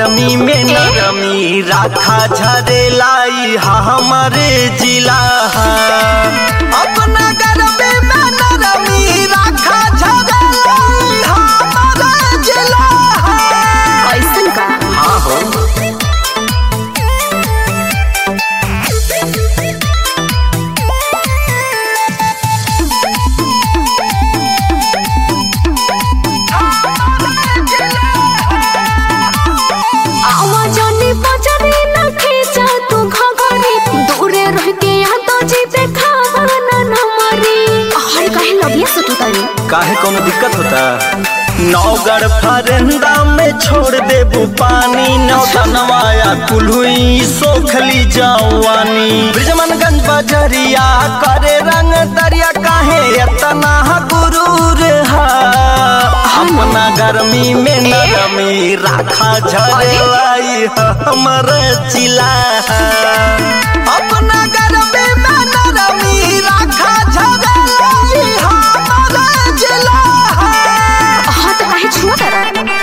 गर्मी में नरमी राखा झरेलाई हा हमारे जिला हा। अपना गर्मी में नरमी राखा झरेलाई हा हमारे जिला हा। ऐसन का हाँ हो आवाजानी बजरी न खींचा तू घगरी दूरे रह के यहाँ तो जी देखा ना न मरी अरे कहे लगिया सुतू तारी काहे कोनो दिक्कत होता नौगढ़ फरेंदा में छोड़ देबू पानी नौतनवाया कुल्हुई सोखली जवानी ब्रिजमनगंज बजरिया करे रंग दरिया काहे एतना गुरूर हा अपना गर्मी में नरमी राखा झरलाई हमर जिला अपना गर्मी में नरमी राखा झरलाई हमर जिला हाँ तो कहे छुआ करा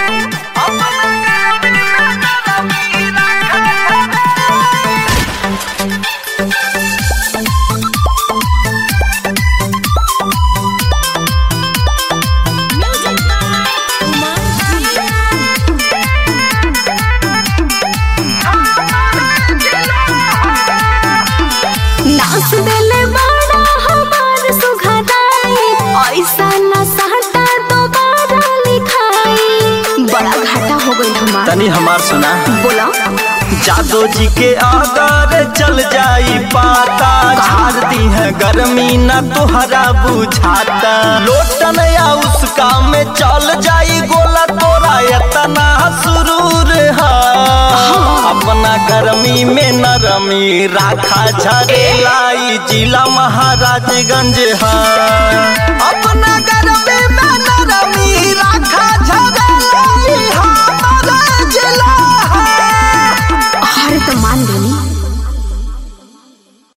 नाच देले बड़ा हमार सुघराई ऐसा न सहटा दोबारा लिखाई बड़ा घाटा हो गई हमार तनी हमार सुना बोला जादो जी के अगर चल जाई पाता झाड़ दी है गर्मी न तुहरा बुझाता लोटन या उसका में चल जाई गोला तोरा इतना सुरूर है अपना गर्मी में नरमी राखा झरेलाई जिला महाराजगंज है